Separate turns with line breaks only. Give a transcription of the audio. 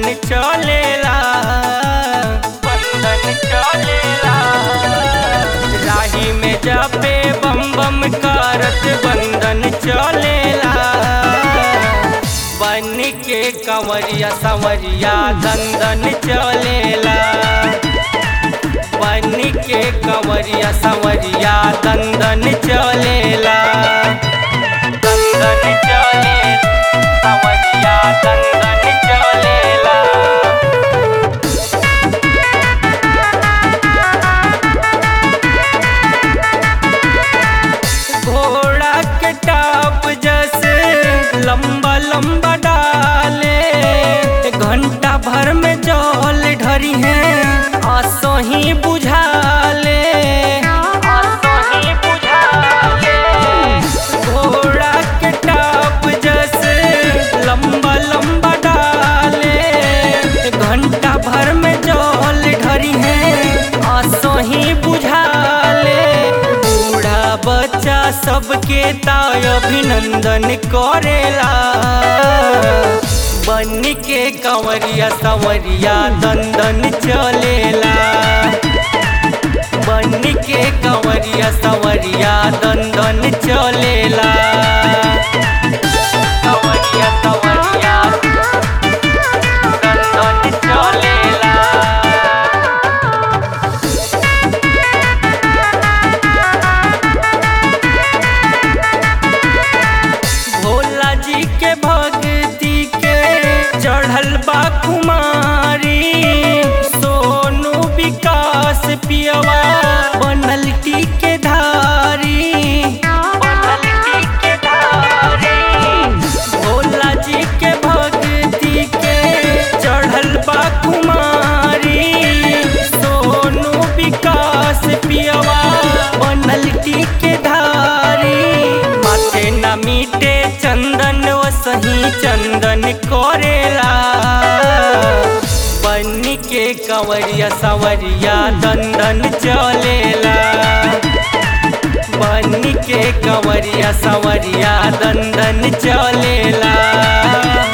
चलेला बंधन चलेला राही में जापे बम बम करत बंधन चलेला बन के कंवरिया संवरिया दंदन चलेला बन के कंवरिया संवरिया दंदन चलेला दंदन चले संवरिया दंदन चलेला घोड़ा के टाप जैसे लंबा लंबा डाले घंटा भर में जल ढरी है आसो ही बुझाले आसो ही बुझाले घोड़ा के टाप जैसे लंबा लंबा डाले घंटा भर में जल ढरी है आसो ही बुझाले बूढ़ा बच्चा सबके ताय अभिनंदन करेला बन के कंवरिया संवरिया दंदन चलेला बन के कंवरिया संवरिया दंदन चलेला कंवरिया संवरिया दंदन चलेला भोला जी के भक्ति के चढ़ल बा कुमारी सोनू विकास पियवा बनल के धारी बनल के धारी भोला जी के भक्ति के चढ़ल बा कुमारी सोनू विकास पियवा बनल के धारी माथे न मीटे चंदन वसही चंदन करेला बन के कंवरिया संवरिया दंदन चलेला बन के कंवरिया संवरिया दंदन चलेला